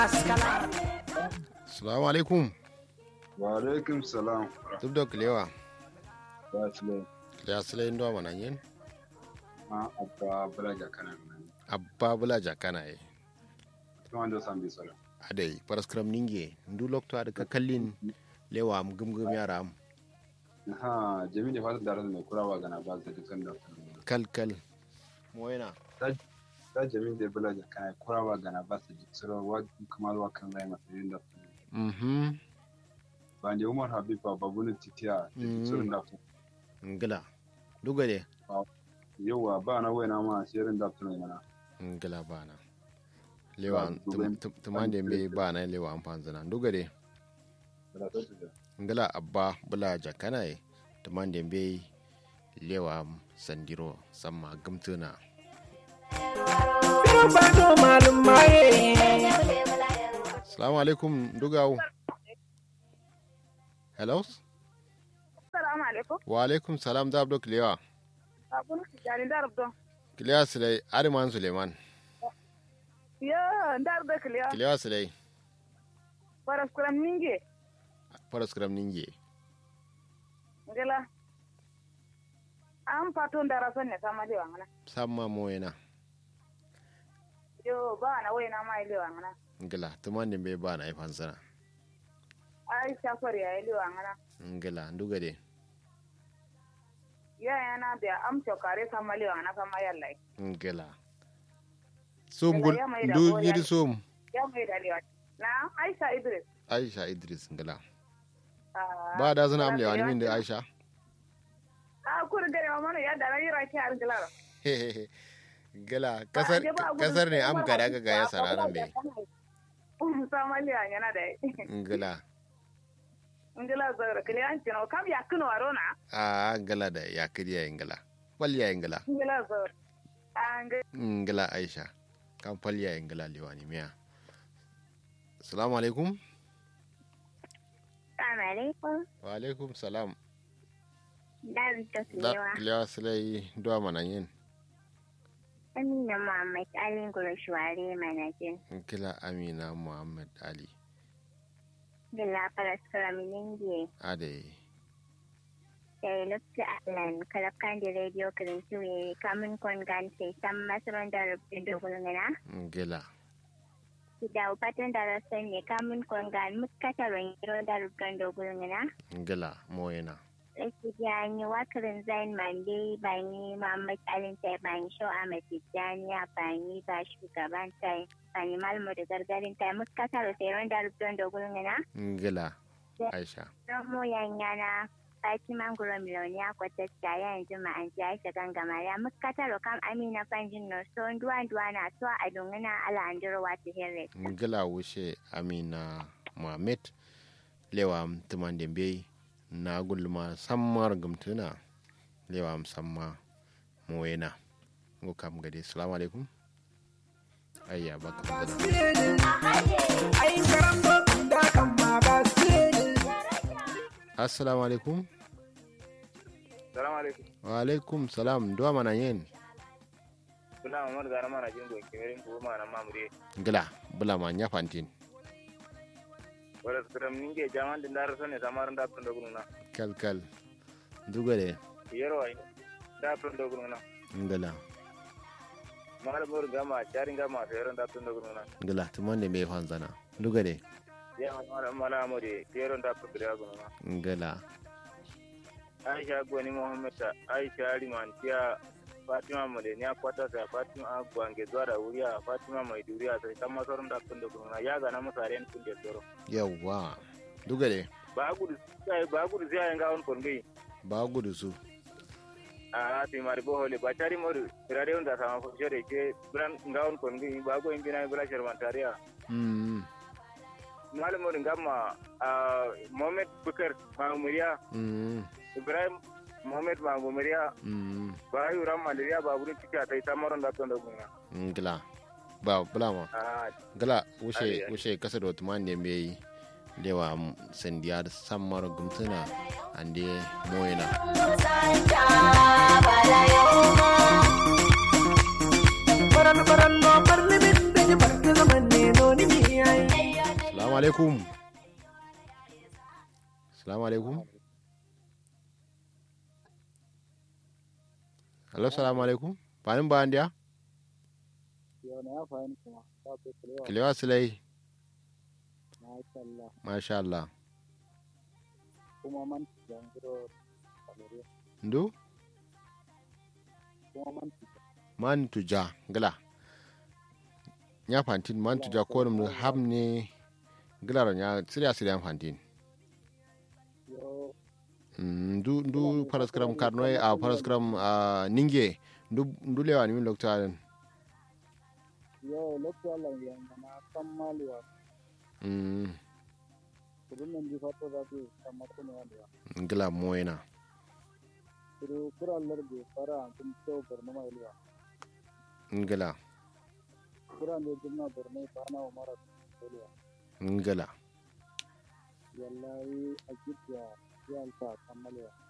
Salamu alaikum. Wa alaikum salam. Duk da kilewa. Ya sile. Ya sile ndo mana yin. Ma abba bulaja kana nan. Abba bula jakana ye. Kuma ndo sambi sala. Adai paraskram ninge. Ndu lokto ada ka kallin lewa am gumgum yara am. Ha jami ne fata da mai kurawa gana ba zai dukkan da. Kal kal. Moyena. Da jami da bulaja kana kurawa gana ba su jitsiro wa kuma wa kan rai masu yin da. Mhm. Ba ne Umar Habiba babunin titiya da jitsiro da. Ngila. Duga de. Yauwa ba na waina ma shirin da tunai mana. Ngila bana. Lewa Ba, dubai. tumande me bana lewa am panzana. Duga de. Da ta tuja. Ngila abba bula jakana ye. Tumande be lewa am sandiro samma gumtuna. Salamu alaikum dugawu. Hello? Salamu alaikum. Wa alaikum salam da abdo kilewa. Abun jani darab don. Kilewa silai Ariman Suleiman. Yo, darab da kiliya. Kilewa silai Paras kuram ninge. Faras Kram Ninge. Ngela. An paton dara son ne sama lewa ngana. Samma moyena. Yo, ba na wai na mai lewa ngana. Ngila tumande be bana ai fansana. Ai shafar ya lewa ngana. Ngila nduga de. Ya yana da am chokare sama lewa ngana sama yallai. Ngila. Sum Ngila gul ya mai da ndu goriya yidi ne. sum. Ya mai da lewa. Na Aisha Idris. Aisha Idris ngila. Ah, Ba da zana amle ngila wani min da lewa. Aisha. Ah, kur gare ma mana ya da na yira ki ar ngila. Ngila kasar kasar ne am kada ga ga ya sararan be. Sama lewa ngana da. Ngila. Ngila zara kiliya an tino kam ya kuno arona. A ngila da ya kiriya ngila. Walya ngila. Ngila zara. Ah, ngila ngila aisha kan falya yin ngila liwani miya salamu alaikum Assalamu alaikum. wa alaikum salam David da Tokilewa. liya silai duwa mana yin Amina Muhammad Ali Gurashwari Manakin. ngila amina muhammad ali Gila Paraskara Miningi. ade Sai Lupta Alan. Kalapkan di radio Kirintuwe. Kamun Kongan sai Sam Masaron da Rubin Dogulungana. ngila Sida upatan darasan ne kamun Kongan muskataron yiro da Rubin Dogulungana. ngila moyena Laki jani wakarin zain mande bani Muhammad Ali sai bani show Ahmad Tijjani a bani ba shugaban sai bani malmu da gargarin tai muskataron sai ron da Rubin Dogulungana. ngila aisha Romo yanyana Fatima Nguro Miloniya kwatacca yanzu ma'an ji Aisha gangama ya muskataro kam Amina Fanjin no so nduwa nduwa na so a dungana ala andiro wata hirre. ngila wushe amina muhammad lewa tumande be na gulma sammar gumtuna lewa samma moyena ngo kam gade salamu alaikum ayya baka fadala assalamu alaikum Salamu alaikum. wa alaikum salam duwa mana yin Kuna mamar gara mana jin goyi kemerin ko ma na mamure. ngila bula ma nya fantin Wala skram ninge jaman din dar sonne samaran da tun da gununa. kal kal duga de Yero ai. Da tun da gununa. ngila Mal mur gama charin gama feren da tun da gununa. ngila tumande me fanzana duga de Ya mala mala amore feren da tun da gununa. ngila Aisha gwani Muhammad ta Aisha Aliman tiya Fatima Made ni akwata ta Fatima Gwange zuwa da wuriya Fatima mai duriya sai kan masarin da tun da gununa ya ga na musaren tun da tsoro. yawwa duga de Ba gudu sai ba gudu sai ga on kongai. ba gudu su a ti mari bo hole bacari modu irade on da sama fo jere ke bran ngawon kon ngi ba go imbina bra shermantaria mm mal modu ngamma a mohammed bukar mamuriya mm ibrahim mohammed mamuriya mm ba yu ram malaria ba buru tika tai samaron da ton da gunga ngila ba bula ma a ngila wushe Ai, ai. wushe kasa da tumande me lewa sandiya sammar gumtuna ande moyena baran baran no parliament de barke zaman ne no ni mi ai alaikum salamu alaikum hello salamu alaikum fanin bayan dia kilewa silai masha Allah kuma man jangiro kalore ndu kuma man man tuja gila nya fantin man tuja ko dum hamne gila ro nya siriya siriya fantin yo Mm, ndu ndu paraskram karnoy a paraskram a ninge ndu ndu lewa ni min lokta den yo lokto Allah yang na kammali wa mm kudin nan di fato da ke kamar kuma wanda gila moyena kuru kura Allah be fara kun to barno mai liwa ngila kura ne dinna barno ba na umara liwa ngila wallahi akitiya ya alfa kammali wa